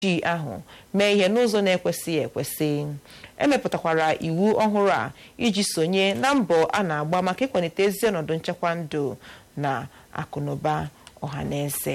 ojii ahụ mee ihe n'ụzọ na-ekwesịghị ekwesị emepụtakwara iwu ọhụrụ a iji sonye na mbọ a na-agba maka ịkwalite ezi ọnọdụ nchekwa ndụ na akụnụba ọhaneze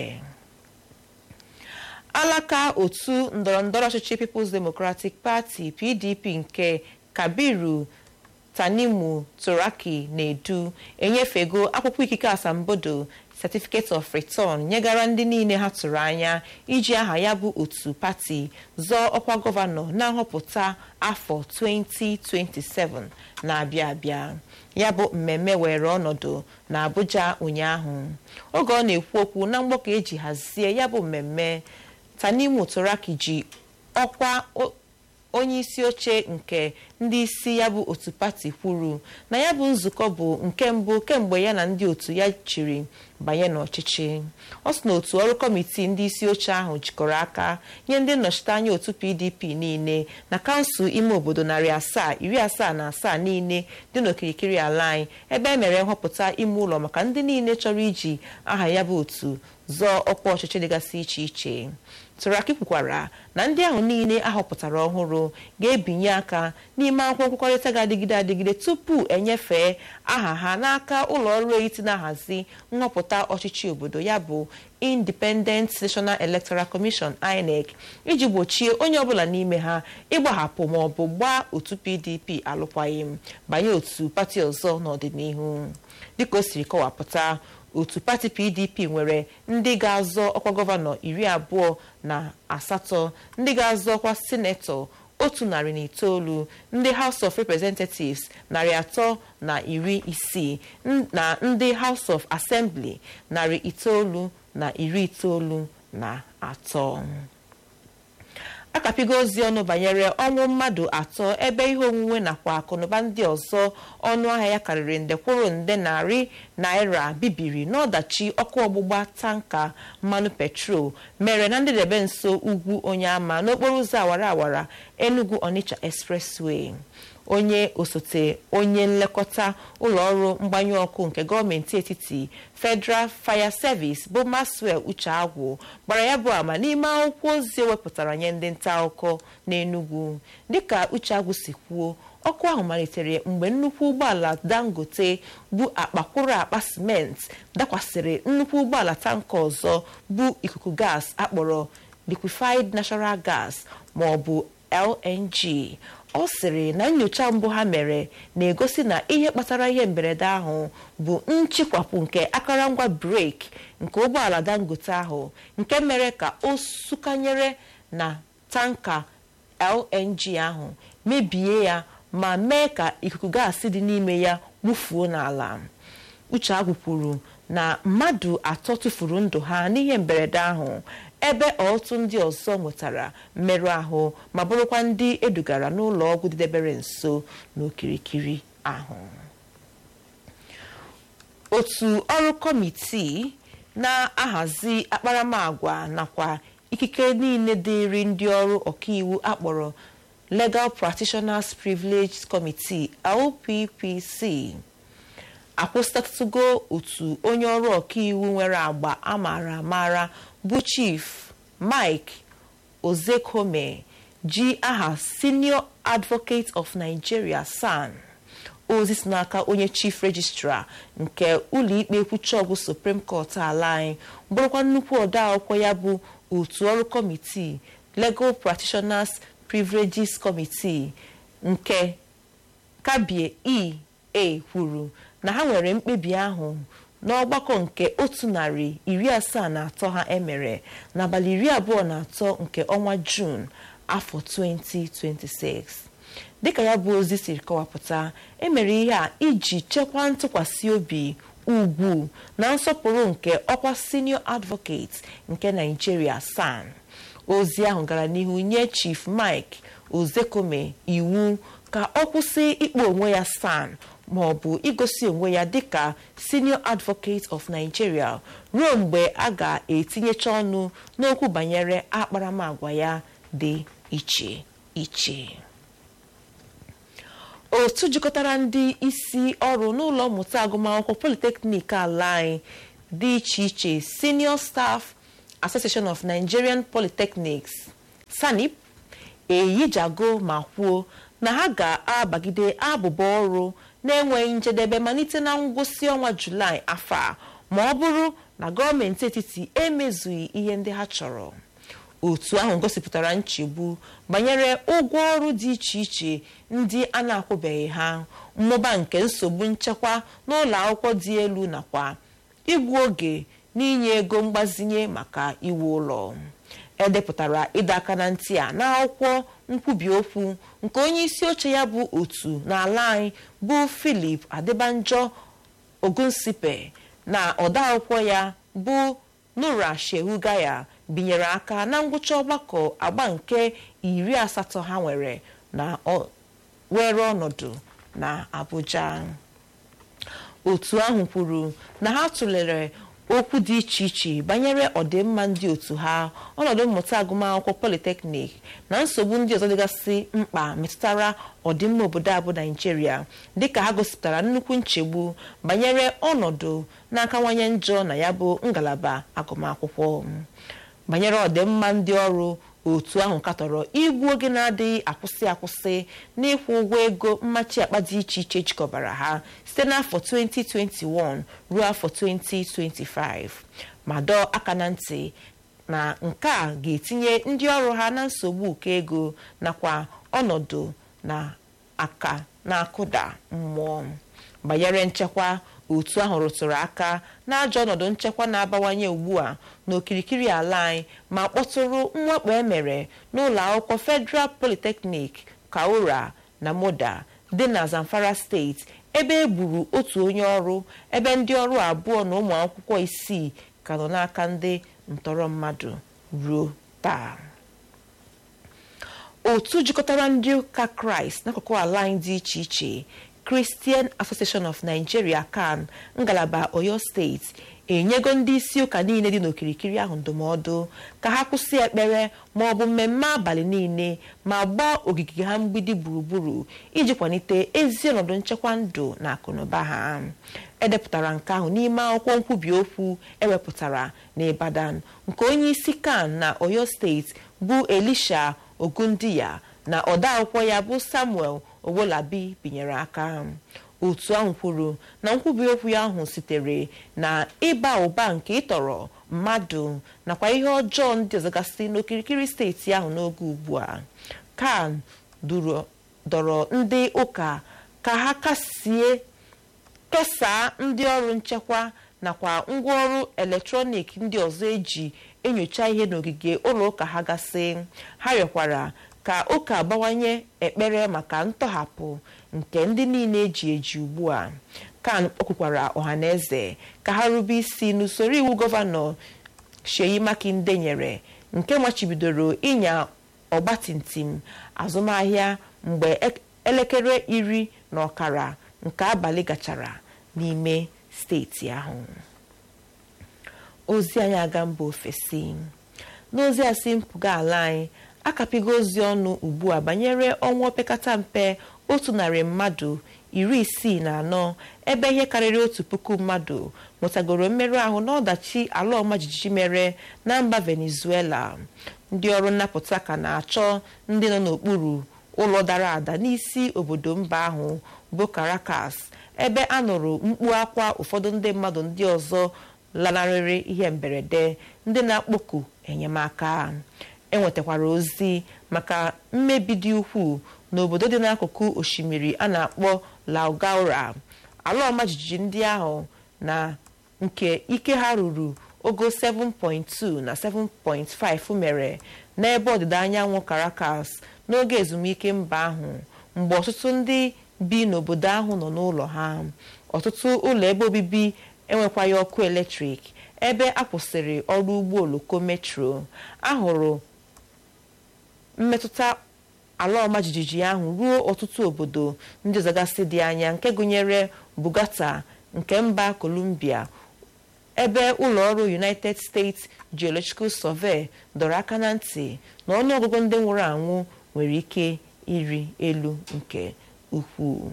alaka otu ndọrọndọrọ ọchịchị People's Democratic Party PDP nke Kabiru Tanimu Turaki na-edu enyefego akwụkwọ ikike asambodo certificate of return nyegara ndị niile ha tụrụ anya iji aha ya bụ otu pati zọọ ọkwa gọvanọ na nhọpụta afọ 2027 na-abịa abịa ya bụ mmemme were ọnọdụ na Abuja ụnyaahụ oge ọ na-ekwu okwu na mgbakọ eji hazie ya bụ mmemme Tanimu Turaki ji ọkwa onye isi oche nke ndị isi ya bụ otu pati kwuru na ya bụ nzukọ bụ nke mbụ kemgbe ya na ndị otu ya chịrị banye n'ọchịchị ọ sị na otu ọrụ kọmitii ndị isi oche ahụ jikọrọ aka nye ndị nnọchiteanya otu PDP niile na kansụl ime obodo narị asaa iri asaa na asaa niile dị n'okirikiri ala anyị ebe e mere nhọpụta ime ụlọ maka ndị niile chọrọ iji aha ya bụ otu zọọ ọkwa ọchịchị dịgasị iche iche Turaki kwukwara na ndị ahụ niile ahọpụtara ọhụrụ ga-ebinye aka n'ime akwụkwọ nkwekọrịta ga-adịgide adịgide tupu enyefee aha ha n'aka ụlọ ọrụ etiti na-ahazi nhọpụta ọchịchị obodo ya bụ Independent National Electoral Commission INEC iji gbochie onye ọbụla n'ime ha ịgbahapụ ma ọ bụ gbaa otu PDP alụkwaghịm banye otu pati ọzọ n'ọdịnihu dịka o siri kọwapụta otu pati pdp nwere ndị ga-azọ ọkwa gọvanọ iri abụọ na asatọ ndị ga-azọ ọkwa sinetọ otu narị na itoolu ndị house of representatives narị atọ na iri isii na ndị house of assembly narị itoolu na iri itoolu na atọ akapigo ozi ọnụ banyere ọnwụ mmadụ atọ ebe ihe onwunwe nakwa akụnụba ndị ọzọ ọnụ ahịa ya karịrị nde kwụrụ nde narị naira bibiri n'ọdachi ọkụ ọgbụgba tanka mmanụ petrol mere na ndịdebe nso ugwu onye ama n'okporo ụzọ awara awara Enugu Onitsha expressway onye osote onye nlekọta ụlọ ọrụ mgbanyụ ọkụ nke gọọmenti etiti Federal Fire Service bụ Maxwell Uche Agwụ gbara ya bụ ama n'ime akwụkwọ ozi ewepụtara nye ndị nta akụkọ n'Enugu dịka Uche Agwụ si kwuo ọkụ ahụ malitere mgbe nnukwu ụgbọala Dangote bụ akpakwụrụ akpa simenti dakwasịrị nnukwu ụgbọala tanka ọzọ bụ ikuku gas akpọrọ liquefied natural gas ma ọ bụ LNG ọ sịrị na nyocha mbụ ha mere na-egosi na ihe kpatara ihe mberede ahụ bụ nchịkwapụ nke akụrụngwa breki nke ụgbọala Dangote ahụ nke mere ka o sụkanyere na tanka LNG ahụ mebie ya ma mee ka ikuku gaasị dị n'ime ya gbufuo n'ala Uche Agwụ kwuru na mmadụ atọ tụfuru ndụ ha n'ihe mberede ahụ ebe ọtụtụ ndị ọzọ nwetara mmerụ ahụ ma bụrụkwa ndị edugara n'ụlọ ọgwụ dịdebere nso n'okirikiri ahụ otu ọrụ kọmitii na-ahazi akparamagwa nakwa ikike niile dịịrị ndị ọrụ ọkaiwu akpọrọ Legal Practitioners Privilege Committee LPPC akwụsịtatụgo otu onye ọrụ ọkaiwu nwere agba amara amara bụ Chief Mike Ozekome ji aha Senior Advocate of Nigeria SAN ozi si n'aka onye Chief Registrar nke ụlọikpe kwuchọgwụ Supreme Court ala anyị bụrụkwa nnukwu odeakwụkwọ ya bụ otu ọrụ kọmitii Legal Practitioners Privileges Committee nke Kabie E kwuru na ha nwere mkpebi ahụ n'ọgbakọ nke otu narị iri asaa na atọ ha emere n'abalị iri abụọ na atọ nke ọnwa Jun afọ 2026 dịka ya bụ ozi siri kọwapụta emere ihe a iji chekwaa ntụkwasị obi ugwu na nsọpụrụ nke ọkwa senior advocate nke Nigeria SAN ozi ahụ gara n'ihu nye Chief Mike Ozekome iwu ka ọ kwụsị ikpe onwe ya SAN ma ọ bụ igosi onwe ya dịka senior advocate of Nigeria ruo mgbe a ga-etinyecha ọnụ n'okwu banyere akparamagwa ya dị iche iche otu jikọtara ndị isi ọrụ n'ụlọ mmụta agụmakwụkwọ polytechnic ala anyị dị iche iche senior staff association of nigerian polytechnics sanip eyijago ma kwuo na ha ga-abagide abụba ọrụ na-enweghị njedebe malite na ngwụsị ọnwa julaị afọ a ma ọ bụrụ na gọọmenti etiti emezughị ihe ndị ha chọrọ otu ahụ gosipụtara nchegbu banyere ụgwọ ọrụ dị iche iche ndị a na-akwụbeghị ha mmụba nke nsogbu nchekwa n'ụlọ akwụkwọ dị elu nakwa igbu oge n'inye ego mgbazinye maka iwu ụlọ edepụtara ịdọ aka na ntị a n'akwụkwọ nkwubi okwu nke onye isi oche ya bụ otu n'ala anyị bụ Philip Adebanjo Ogunsipe na ọdaakwụkwọ ya bụ Nura Shehu Gaya binyere aka na ngwụcha ọgbakọ agba nke iri asatọ ha nwere na were ọnọdụ na Abuja otu ahụ kwuru na ha tụlere okwu dị iche iche banyere ọdịmma ndị otu ha ọnọdụ mmụta agụmakwụkwọ politeknik na nsogbu ndị ọzọ dịgasị mkpa metụtara ọdịmma obodo abụ naijiria dịka ha gosipụtara nnukwu nchegbu banyere ọnọdụ na-akawanye njọ na ya bụ ngalaba agụmakwụkwọ banyere ọdịmma ndị ọrụ otu ahụ katọrọ igbu oge na-adịghị akwụsị akwụsị n'ịkwụ ụgwọ ego mmachi akpa dị iche iche jikọbara ha site n'afọ 2021 ruo afọ 2025 ma dọọ aka na ntị na nke a ga-etinye ndị ọrụ ha na nsogbu ụkọ ego nakwa ọnọdụ na aka na-akụda mmụọ banyere nchekwa otu ahụ rụtụrụ aka n'ajọ ọnọdụ nchekwa na-abawanye ugbu a n'okirikiri ala anyị ma kpọtụrụ mwakpo emere n'ụlọ akwụkwọ Federal Polytechnic Kaura na Moda dị na Zamfara steeti ebe e gburu otu onye ọrụ ebe ndị ọrụ abụọ na ụmụ akwụkwọ isii ka nọ n'aka ndị ntọrọ mmadụ ruo taa otu jikọtara ndị ụka Kraịst n'akụkụ ala anyị dị iche iche Christian Association of Nigeria CAN ngalaba Oyo steeti enyego ndị isi ụka niile dị n'okirikiri ahụ ndụmọdụ ka ha kwụsị ekpere ma ọ bụ mmemme abalị niile ma gbaa ogige ha mgbidi gburugburu iji kwalite ezi ọnọdụ nchekwa ndụ na akụnụba ha edepụtara nke ahụ n'ime akwụkwọ nkwubi okwu ewepụtara n'Ibadan nke onye isi CAN na Oyo steeti bụ Elisha Ogundiya na ọdaakwụkwọ ya bụ Samuel Owolabi binyere aka otu ahụ kwuru na nkwubi okwu ya ahụ sitere na ịba ụba nke ịtọrọ mmadụ nakwa ihe ọjọọ ndị ọzọ gasị n'okirikiri steeti ahụ n'oge ugbu a kan dọrọ ndị ụka ka ha kasie kesaa ndị ọrụ nchekwa nakwa ngwaọrụ eletrọnik ndị ọzọ eji enyocha ihe n'ogige ụlọ ụka ha gasị ha rịọkwara ka ụka bawanye ekpere maka ntọhapụ nke ndị niile eji eji ugbu a kan kpọkwukwara ọhaneze ka ha rube isi n'usoro iwu gọvanọ Sheyi Makinde nyere nke machibidoro ịnya ọgbatumtum azụmahịa mgbe elekere iri na ọkara nke abalị gachara n'ime steeti ahụ ozi anyị aga mba ofesi n'ozi a si mpụga ala anyị akapigo ozi ọnụ ugbu a banyere ọnwụ opekata mpe otu narị mmadụ iri isii na anọ ebe ihe karịrị otu puku mmadụ nwetagoro mmerụ ahụ n'ọdachi ala ọma jijiji mere na mba Venezuela ndị ọrụ nnapụta ka na-achọ ndị nọ n'okpuru ụlọ dara ada n'isi obodo mba ahụ bụ Caracas ebe a nụrụ mkpu akwa ụfọdụ ndị mmadụ ndị ọzọ lanarịrị ihe mberede ndị na-akpọku enyemaka enwetakwara ozi maka mmebi dị ukwuu n'obodo dị n'akụkụ osimiri a na-akpọ Laogaura ala ọma jijiji ndị ahụ na nke ike ha ruru ogo 7.2 na 7.5 mere n'ebe ọdịda anyanwụ Caracas n'oge ezumike mba ahụ mgbe ọtụtụ ndị bi n'obodo ahụ nọ n'ụlọ ha ọtụtụ ụlọ ebe obibi enwekwaghị ọkụ eletrik ebe a kwụsịrị ọrụ ụgbọ oloko metro ahụrụ mmetụta ala ọma jijiji ahụ ruo ọtụtụ obodo ndị ọzọgasị dị anya nke gụnyere Bogota nke mba Colombia ebe ụlọ ọrụ United States Geological Survey dọrọ aka na ntị na ọnụọgụgụ ndị nwụrụ anwụ nwere ike iri elu nke ukwuu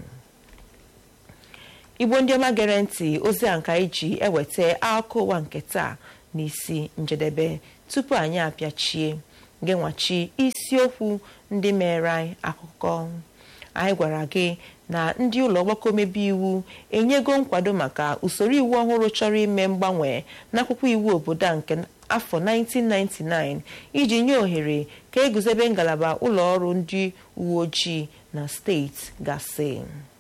igbo ndị ọma gere ntị ozi a nka iji eweta akụkọ ụwa nke taa n'isi njedebe tupu anyị apịachie gị nwachi isiokwu ndị mere anyị akụkọ anyị gwara gị na ndị ụlọ ọgbakọ omebe iwu enyego nkwado maka usoro iwu ọhụrụ chọrọ ime mgbanwe n'akwụkwọ iwu obodo a nke afọ 1999 iji nye ohere ka eguzobe ngalaba ụlọ ọrụ ndị uwe ojii na steeti gasị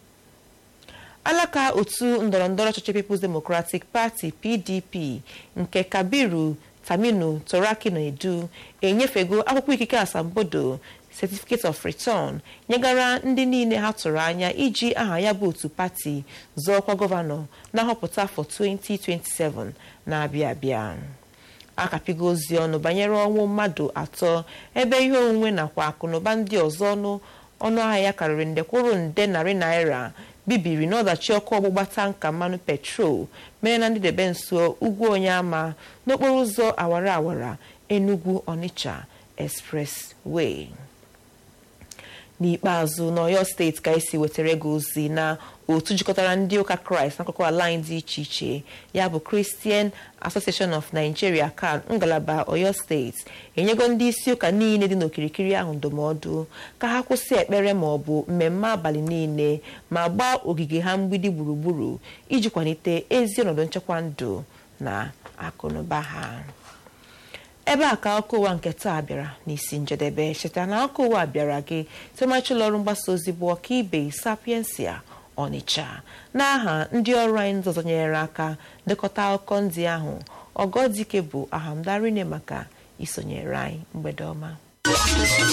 alaka otu ndọrọndọrọ ọchịchị People's Democratic Party PDP nke Kabiru Taminu Toraki na-edu enyefego akwụkwọ ikike asambodo certificate of return nyegara ndị niile ha tụrụ anya iji aha ya bụ otu pati zọọkwa gọvanọ na nhọpụta afọ 2027 na-abịa abịa akapigo ozi ọnụ banyere ọnwụ mmadụ atọ ebe ihe onwunwe nakwa akụnụba ndị ọzọ ọnụ ọnụ ahịa ya karịrị nde kwụrụ nde narị naira bibiri n'ọdachi ọkụ ọgbụgba tanka mmanụ petrol mere na ndịdebe nso ugwu onyeama n'okporo ụzọ awara awara Enugu Onitsha expressway n'ikpeazụ n'Ọyọ steeti ka esi wetara gị ozi na otu jikọtara ndị ụka kraịst n'akụkụ ala anyị dị iche iche ya bụ Christian Association of Nigeria CAN ngalaba Ọyọ steeti enyego ndị isi ụka niile dị n'okirikiri ahụ ndụmọdụ ka ha kwụsị ekpere ma ọ bụ mmemme abalị niile ma gbaa ogige ha mgbidi gburugburu iji kwalite ezi ọnọdụ nchekwa ndụ na akụnụba ha ebe a ka akụkọ ụwa nke taa bịara n'isi njedebe cheta na akụkọ ụwa bịara gị site ụlọ ọrụ mgbasa ozi bụ ọkaibe sapiensia ọnịcha n'aha ndị ọrụ anyị ndị ọzọ nyere aka dekọta akụkọ ndị ahụ ọgọdike bụ ahamdarine maka isonyere anyị mgbede ọma